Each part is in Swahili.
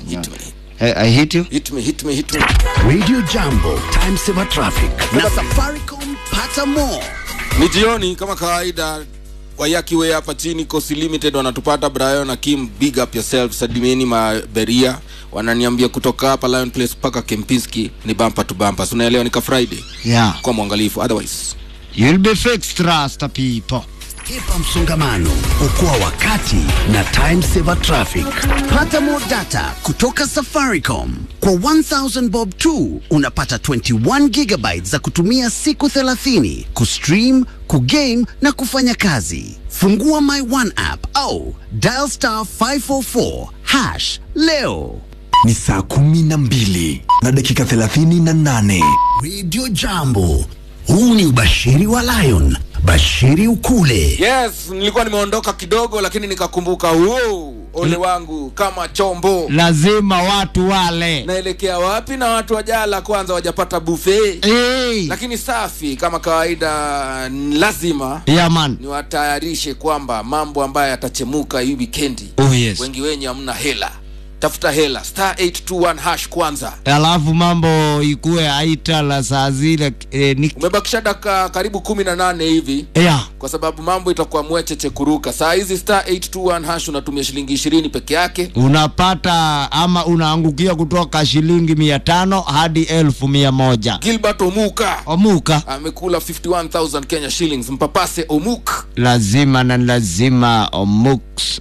hit me I, I hit you. hit me hit me hit me Radio Jambo, Time Saver Traffic na Safaricom pata more. ni jioni kama kawaida wayakiwe hapa chini Coast limited wanatupata brian na kim big up yourself sadimeni maberia wananiambia kutoka hapa lion place mpaka kempinski ni bampa to bampa so unaelewa nika friday Yeah. kwa mwangalifu otherwise You'll be fixed, Rasta people. Epa msongamano, okoa wakati na Time Saver Traffic. Pata more data kutoka Safaricom. Kwa 1000 bob tu unapata 21 gigabytes za kutumia siku 30 kustream, kugame na kufanya kazi. Fungua My One app au dial star 544 hash leo. ni saa kumi na mbili na dakika thelathini na nane Radio Jambo, huu ni ubashiri wa Lion. Bashiri ukule. yes nilikuwa nimeondoka kidogo lakini nikakumbuka wow, ole wangu kama chombo Lazima watu wale. naelekea wapi na watu wajala kwanza wajapata buffet Hey. lakini safi kama kawaida n- lazima Yeah, man. niwatayarishe kwamba mambo ambayo yatachemuka hii wikendi Oh, yes. wengi wenye hamna hela tafuta hela star 821 hash kwanza Alafu mambo ikuwe aita la saa zile eh, ni umebakisha dakika karibu kumi na nane hivi yeah. kwa sababu mambo itakuwa mwecheche kuruka saa hizi star 821 hash unatumia shilingi ishirini peke yake unapata ama unaangukia kutoka shilingi mia tano hadi elfu mia moja gilbert omuka omuka amekula 51000 kenya shillings mpapase omuk lazima na lazima omux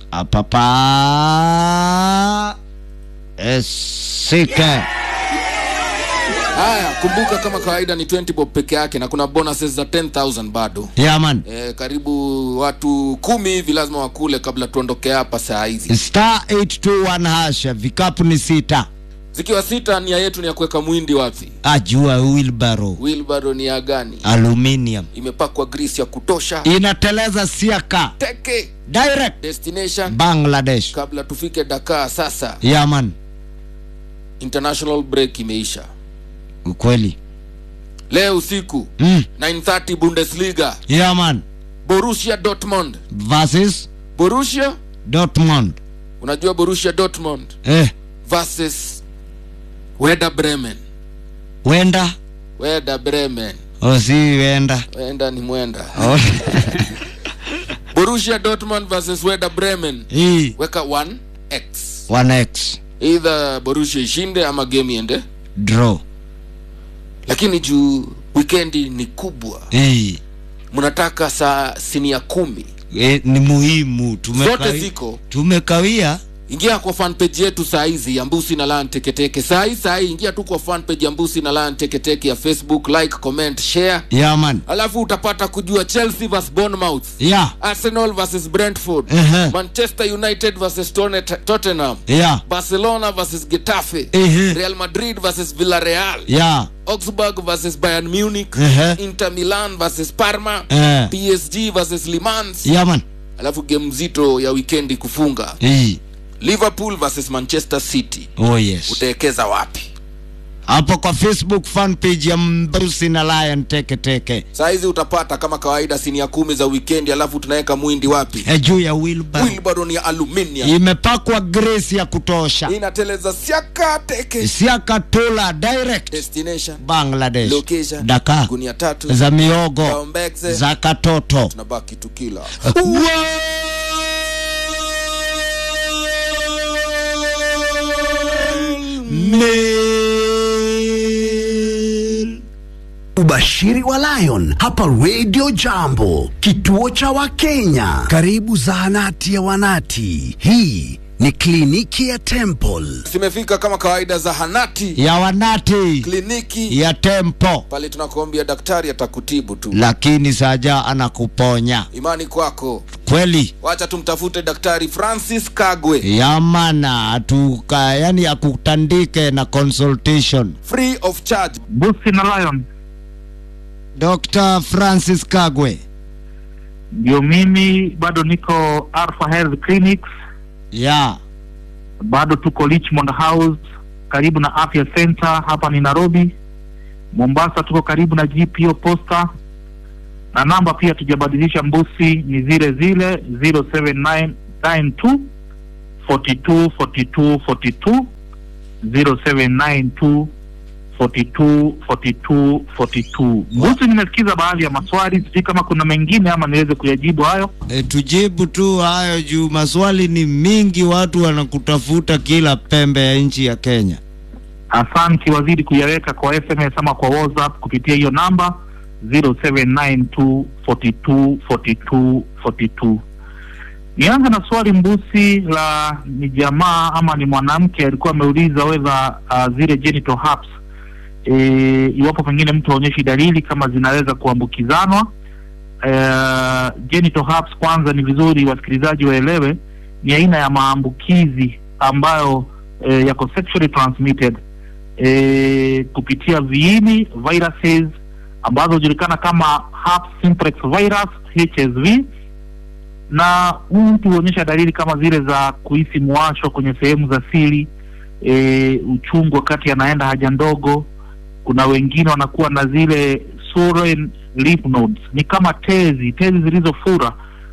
apapa esike haya kumbuka kama kawaida ni 20 bob peke yake na kuna bonuses za 10000 bado yaman e, karibu watu kumi hivi lazima wakule kabla tuondoke hapa saa hizi star 821 hasha vikapu ni sita zikiwa sita nia yetu ni ya kuweka mwindi wapi ajua wilbaro wilbaro ni ya gani aluminium imepakwa grisi ya kutosha inateleza siaka teke direct destination bangladesh kabla tufike dakar sasa yaman international break imeisha ukweli leo usiku mm. 930 bundesliga yaman borussia dortmund versus borussia dortmund unajua borussia dortmund eh, versus weda bremen wenda weda bremen osi wenda wenda ni mwenda oh. borussia dortmund versus weda bremen hii weka 1x 1x either borussia ishinde ama game iende draw lakini juu wikendi ni kubwa hii mnataka saa sinia kumi e, ni muhimu zote Tumekawi- ziko tumekawia ingia kwa fanpage yetu saa hizi ya mbusi na lan teketeke saa hii saa hii ingia tu kwa fanpage ya mbusi na lan teketeke ya facebook like comment share yaman alafu utapata kujua chelsea vs bournemouth ya arsenal vs brentford Ehe. manchester united vs Tone- tottenham ya barcelona vs getafe Ehe. real madrid vs villarreal ya augsburg vs bayern munich Ehe. inter milan vs parma Eh. psg vs limans yaman alafu game mzito ya wikendi kufunga hii liverpool vs manchester city oh yes utaekeza wapi hapo kwa facebook fan page ya mbrusi na lion teke teke saa hizi utapata kama kawaida sinia kumi za wikendi alafu tunaweka mwindi wapi e juu ya wilbar wilbaron ya aluminium imepakwa grace ya kutosha inateleza siaka teke siakatula direct destination bangladesh location Dakar. gunia tatu za miogo Kaombekze. za katoto tunabaki tukila Ubashiri wa Lion hapa Radio Jambo, kituo cha Wakenya. Karibu zahanati ya wanati. Hii ni kliniki ya Temple. zimefika kama kawaida zahanati ya wanati kliniki ya tempo pale tunakuambia daktari atakutibu tu lakini saja anakuponya imani kwako kweli wacha tumtafute daktari francis kagwe yamana atuka yani akutandike na consultation free of charge Busi na Lion dr francis kagwe ndio mimi, bado niko Alpha Health Clinics, ya bado tuko Richmond House karibu na Afya Center, hapa ni Nairobi. Mombasa tuko karibu na GPO Posta, na namba pia tujabadilisha, Mbusi ni zile zile 07992 42 42 42 0792 42 42 42. Mbusi, nimesikiza baadhi ya maswali, sijui kama kuna mengine ama niweze kuyajibu hayo. E, tujibu tu hayo juu maswali ni mingi, watu wanakutafuta kila pembe ya nchi ya Kenya. Asante, wazidi kuyaweka kwa SMS ama kwa WhatsApp kupitia hiyo namba 0792 42 42 42. Nianze na swali mbusi la ni jamaa ama ni mwanamke alikuwa ameuliza whether uh, zile genital herpes e, iwapo pengine mtu aonyeshi dalili kama zinaweza kuambukizanwa. Uh, genital herpes, kwanza ni vizuri wasikilizaji waelewe, ni aina ya maambukizi ambayo eh, yako sexually transmitted eh, kupitia viini viruses ambazo hujulikana kama herpes simplex virus HSV, na huyu mtu huonyesha dalili kama zile za kuhisi mwasho kwenye sehemu za siri e, uchungu wakati anaenda haja ndogo. Kuna wengine wanakuwa na zile swollen lymph nodes, ni kama tezi tezi zilizofura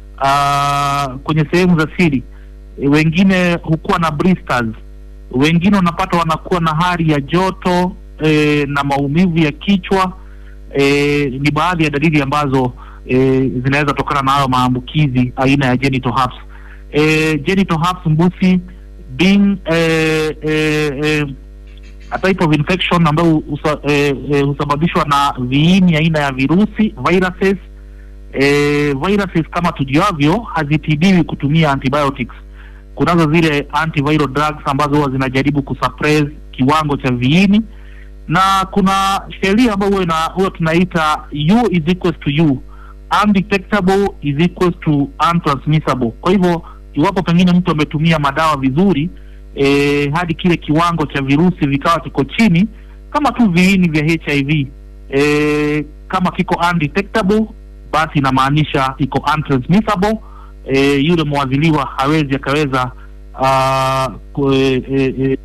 ah, kwenye sehemu za siri. E, wengine hukuwa na blisters, wengine unapata wanakuwa na hali ya joto e, na maumivu ya kichwa e, ni baadhi ya dalili ambazo e, zinaweza tokana na hayo maambukizi aina ya genital herpes. E, genital herpes mbusi being e, e, e, a type of infection ambayo husa, e, e, husababishwa na viini aina ya virusi viruses. E, viruses kama tujuavyo hazitibiwi kutumia antibiotics. Kunazo zile antiviral drugs ambazo huwa zinajaribu kusuppress kiwango cha viini na kuna sheria ambayo huwa ina- huwa tunaita u is equals to u undetectable is equals to untransmissible. Kwa hivyo iwapo pengine mtu ametumia madawa vizuri e, hadi kile kiwango cha virusi vikawa kiko chini, kama tu viini vya HIV e, kama kiko undetectable, basi inamaanisha iko untransmissible. E, yule mwadhiliwa hawezi akaweza ah, ku- e, e, e,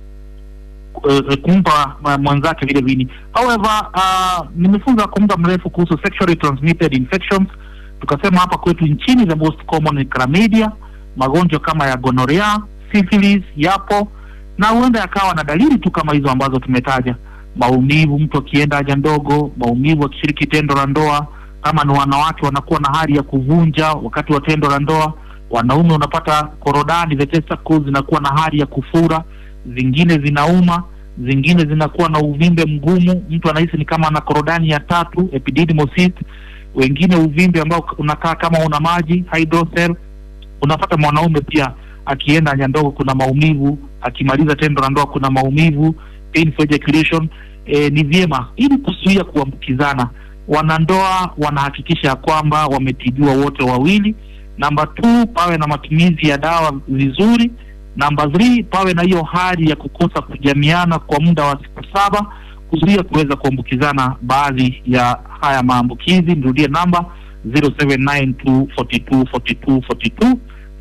eh, kumpa ma- mwenzake vile vini. However, uh, nimefunza kwa muda mrefu kuhusu sexually transmitted infections. Tukasema hapa kwetu nchini the most common ni chlamydia, magonjwa kama ya gonorrhea, syphilis yapo na huenda yakawa na dalili tu kama hizo ambazo tumetaja: maumivu mtu akienda haja ndogo, maumivu akishiriki tendo la ndoa. Kama ni wanawake wanakuwa na hali ya kuvunja wakati wa tendo la ndoa. Wanaume unapata korodani, the testicles zinakuwa na hali ya kufura zingine zinauma, zingine zinakuwa na uvimbe mgumu, mtu anahisi ni kama ana korodani ya tatu, epididymal cyst. Wengine uvimbe ambao unakaa kama una maji, hydrocele. Unapata mwanaume pia akienda haja ndogo kuna maumivu, akimaliza tendo la ndoa kuna maumivu, painful ejaculation. E, ni vyema ili kuzuia kuambukizana, wanandoa wanahakikisha ya kwamba wametibiwa wote wawili. Namba two, pawe na matumizi ya dawa vizuri Namba 3 pawe na hiyo hali ya kukosa kujamiana kwa muda wa siku saba kuzuia kuweza kuambukizana baadhi ya haya maambukizi. Nirudie namba 0792424242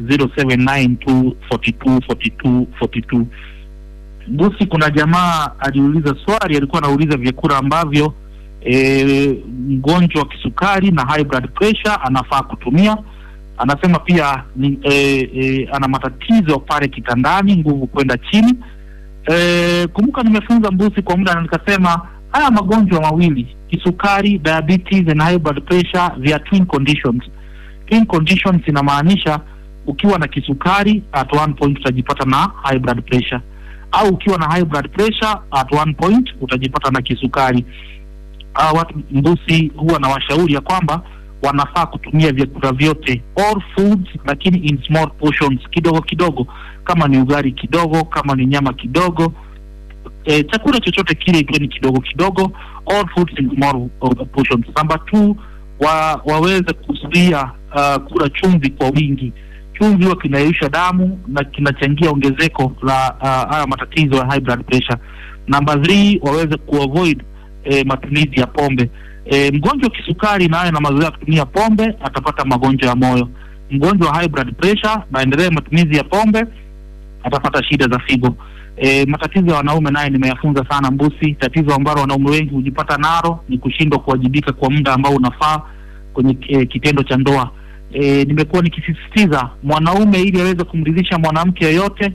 0792424242. Busi, kuna jamaa aliuliza swali, alikuwa anauliza vyakula ambavyo e, mgonjwa wa kisukari na high blood pressure anafaa kutumia anasema pia ni, e, e, ana matatizo ya pale kitandani, nguvu kwenda chini. E, kumbuka nimefunza mbusi kwa muda na nikasema haya magonjwa mawili kisukari, diabetes and high blood pressure, they are twin conditions. Twin conditions inamaanisha ukiwa na kisukari at one point utajipata na high blood pressure, au ukiwa na high blood pressure at one point utajipata na kisukari. Hawa watu mbusi huwa na washauri ya kwamba wanafaa kutumia vyakula vyote all foods, lakini in small portions, kidogo kidogo, kama ni ugali kidogo, kama ni nyama kidogo, e, chakula chochote kile ikiwa ni kidogo kidogo, all foods in small uh, portions. Number two, wa, waweze kuzuia uh, kula chumvi kwa wingi. Chumvi huwa kinayeyusha damu na kinachangia ongezeko la uh, haya matatizo ya high blood pressure. Number three, waweze kuavoid eh, matumizi ya pombe. E, mgonjwa wa kisukari naye na mazoea ya kutumia pombe atapata magonjwa ya moyo. Mgonjwa wa high blood pressure na endelee matumizi ya pombe atapata shida za figo. E, matatizo ya wanaume naye nimeyafunza sana mbusi. Tatizo ambalo wanaume wengi hujipata nalo ni kushindwa kuwajibika kwa muda ambao unafaa kwenye e, kitendo cha ndoa. E, nimekuwa nikisisitiza mwanaume ili aweze kumridhisha mwanamke yoyote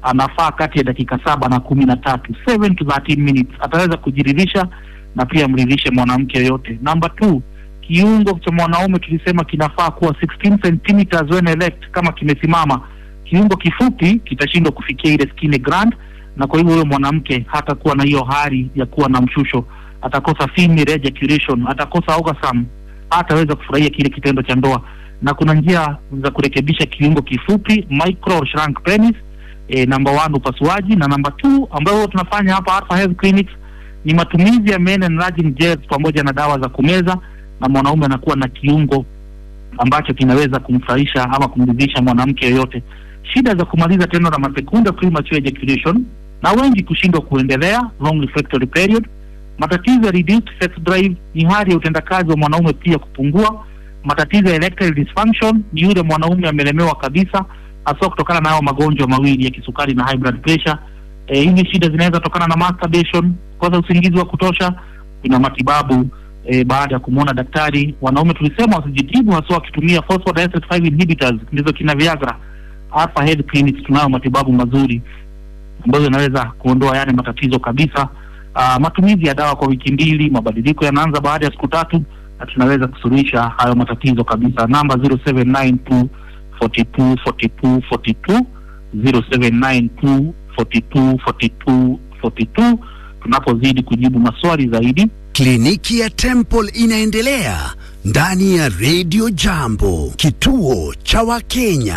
anafaa kati ya dakika saba na kumi na tatu 7 to 13 minutes ataweza kujiridhisha na pia mridhishe mwanamke yoyote number two kiungo cha mwanaume tulisema kinafaa kuwa 16 centimeters when erect kama kimesimama kiungo kifupi kitashindwa kufikia ile skinny gland na kwa hivyo huyo mwanamke hatakuwa na hiyo hali ya kuwa na mshusho atakosa female ejaculation atakosa orgasm hataweza kufurahia kile kitendo cha ndoa na kuna njia za kurekebisha kiungo kifupi micro shrunk penis e, namba one upasuaji na namba two ambayo huwa tunafanya hapa Alpha Health Clinics ni matumizi ya men enlarging gels pamoja na dawa za kumeza na mwanaume anakuwa na kiungo ambacho kinaweza kumfurahisha ama kumridhisha mwanamke yoyote shida za kumaliza tendo la masekunde premature ejaculation na wengi kushindwa kuendelea long refractory period matatizo ya reduced sex drive ni hali ya utendakazi wa mwanaume pia kupungua matatizo ya erectile dysfunction ni yule mwanaume amelemewa kabisa hasa kutokana na hayo magonjwa mawili ya kisukari na high blood pressure e, hizi shida zinaweza tokana na masturbation kukosa usingizi wa kutosha kuna matibabu e, baada ya kumwona daktari wanaume tulisema wasijitibu hasa wakitumia phosphodiesterase 5 inhibitors ndizo kina viagra hapa health clinics tunayo matibabu mazuri ambazo yanaweza kuondoa yale matatizo kabisa uh, matumizi ya dawa kwa wiki mbili mabadiliko yanaanza baada ya siku tatu na tunaweza kusuluhisha hayo matatizo kabisa namba 0792 42 42 42 0792 42 42 42 tunapozidi kujibu maswali zaidi Kliniki ya Temple inaendelea ndani ya Radio Jambo, kituo cha Wakenya.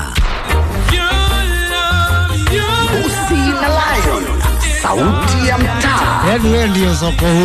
Usi na Lion, sauti ya mtaa. Yaani wewe ndio soko huru.